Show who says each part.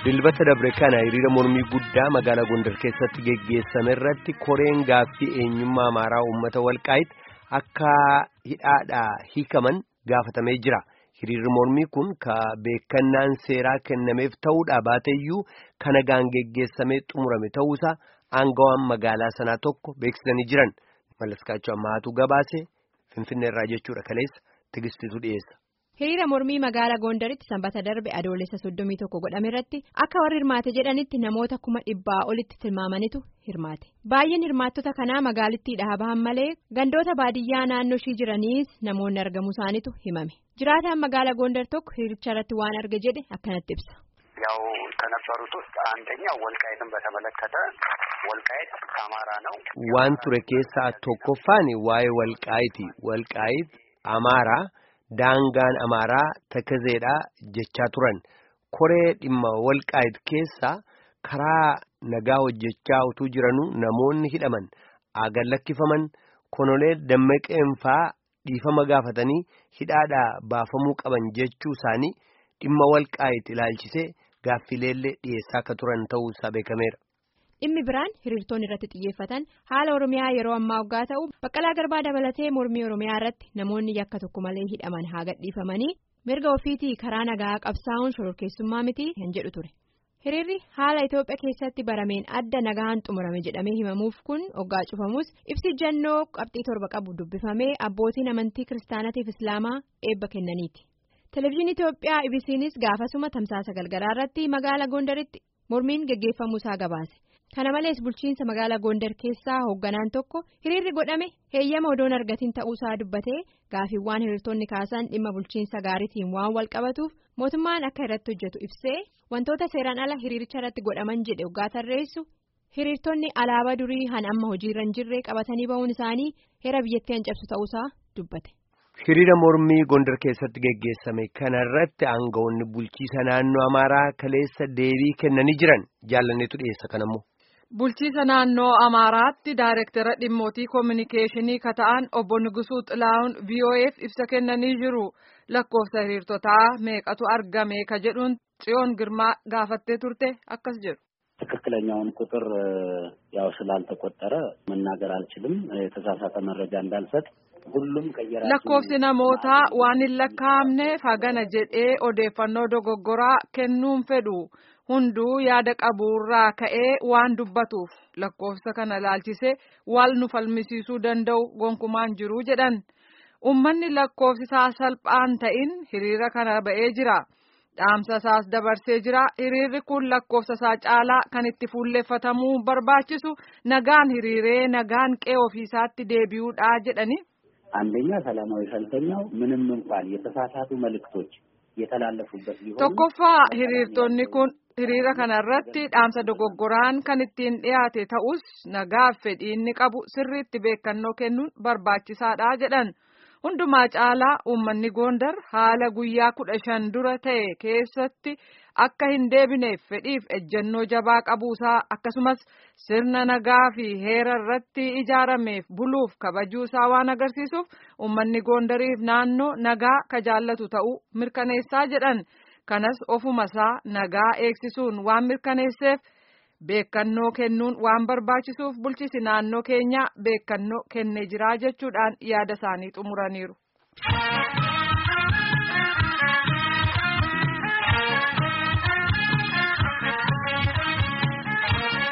Speaker 1: Dilbata dabre kana hiriira mormii guddaa magaalaa Gondar keessatti geggeessame irratti koreen gaaffii eenyummaa amaaraa uummata walqaayitti akka hidhaadhaa hiikaman gaafatamee jira. Hiriirri mormii kun ka beekannaan seeraa kennameef ta'uudhaa baateeyyuu kan nagaan geggeessamee xumurame ta'uusaa aangawaan magaalaa sanaa tokko beeksisanii jiran. Mallaskaachuu ammaatu gabaase Finfinneerraa jechuudha kaleessa tigistitu dhiyeessa.
Speaker 2: Hiriira mormii magaalaa Gondaritti sanbata darbe adoolessa soddomii tokko godhame irratti akka warri hirmaate jedhanitti namoota kuma dhibbaa olitti tilmaamanitu hirmaate. Baay'een hirmaattota kanaa magaalittiidhaa bahan malee gandoota baadiyyaa naannoo ishii jiraniis namoonni argamuu isaaniitu himame. Jiraataan magaalaa Gondar tokko hiricha irratti waan arge jedhe akkanatti ibsa.
Speaker 3: ያው ከነበሩት ውስጥ አንደኛው ወልቃይትን በተመለከተ ወልቃይት አማራ ነው።
Speaker 1: waan ture keessaa tokkoffaan waa'ee walqaayiti walqaayit amaaraa daangaan amaaraa takazeedhaa jechaa turan koree dhimma walqaayit keessaa karaa nagaa hojjechaa utuu jiranuu namoonni hidhaman agan lakkifaman konolee dammaqeenfaa dhiifama gaafatanii hidhaadhaa baafamuu qaban jechuu isaanii dhimma walqaayit ilaalchisee gaaffileellee dhiyeessaa akka turan ta'uu isaa beekameera.
Speaker 2: Dhimmi biraan hiriirtonni irratti xiyyeeffatan haala Oromiyaa yeroo ammaa waggaa ta'u baqqalaa garbaa dabalatee mormii Oromiyaa irratti namoonni yakka tokko malee hidhaman haa gadhiifamanii mirga ofiitii karaa nagaa qabsaa'uun shororkeessummaa miti kan jedhu ture. Hiriirri haala Itoophiyaa keessatti barameen adda nagaan xumurame jedhamee himamuuf kun waggaa cufamus ibsi jannoo qabxii torba qabu dubbifamee abbootiin amantii kiristaanatiif islaamaa eebba kennaniiti. Televezyiinii Itoophiyaa ibisiinis gaafasuma tamsaasa galgalaa irratti magaalaa Gondaritti mormiin geggeeffamuu isaa gabaase. Kana malees bulchiinsa magaalaa Gondar keessaa hoogganaan tokko hiriirri godhame heeyyama odoon argatiin ta'uusaa dubbatee gaafiiwwan hiriirtonni kaasan dhimma bulchiinsa gaariitiin waan wal qabatuuf mootummaan akka irratti hojjetu ibsee wantoota seeraan ala hiriiricha irratti godhaman jedhe waggaa tarreessu hiriirtonni alaabaa durii han amma hojiirra hin jirre qabatanii ba'uun isaanii heera biyyattii hancabsu ta'uusaa dubbate.
Speaker 1: Hiriira mormii Gondar keessatti geggeessame kanarratti aangawoonni bulchiisa naannoo Amaaraa kaleessa deebii kennanii jiran jaalanneetu dhiyeessa kanammoo.
Speaker 4: Bulchiisa naannoo Amaaraatti Daayireektara dhimmootii koominikeeshinii ka ta'an obbo Nugusuu Xilaa'uun VOA'f ibsa kennanii jiru. Lakkoofsa hiriirtotaa meeqatu argame ka jedhuun Tsiyoon Girmaa gaafattee turte akkas jedhu.
Speaker 5: ትክክለኛውን ቁጥር ያው ስላልተቆጠረ መናገር አልችልም። የተሳሳተ መረጃ እንዳልሰጥ ሁሉም ከየራሱ
Speaker 4: lakkoofsi namootaa waan hin lakkaa'amneef hagana jedhee odeeffannoo dogoggoraa kennuun fedhu hunduu yaada qabuurraa ka'ee waan dubbatuuf lakkoofsa kana laalchisee wal nu falmisiisuu danda'u gonkumaan jiru jedhan ummanni lakkoofsisaa salphaan ta'in hiriira kana ba'ee jira. dhaamsa isaas dabarsee jira hiriirri kun lakkoofsa isaa caalaa kan itti fuulleeffatamuu barbaachisu nagaan hiriiree nagaan qe'ee ofiisaatti deebi'uudha jedhani.
Speaker 5: አንደኛ ሰላማዊ ሰልፈኛው ምንም እንኳን የተሳሳቱ መልእክቶች የተላለፉበት ቢሆን
Speaker 4: tokkoffaa hiriirtonni kun hiriira kanarratti dhaamsa dogoggoraan kan ittiin dhiyaate ta'us nagaaf fedhii inni qabu sirriitti beekannoo kennuun barbaachisaadha jedhan. hundumaa caalaa uummanni Gondar haala guyyaa kudha shan dura ta'e keessatti akka hin deebineef fedhiif ejjennoo jabaa qabuusaa akkasumas sirna nagaa fi heera irratti ijaarameef buluuf kabajuusaa waan agarsiisuuf uummanni Gondariif naannoo nagaa ka jaallatu ta'uu mirkaneessaa jedhan kanas ofumasaa nagaa eegsisuun waan mirkaneesseef. Beekannoo kennuun waan barbaachisuuf bulchisi naannoo keenyaa beekannoo kennee jira jechuudhaan yaada isaanii xumuraniiru.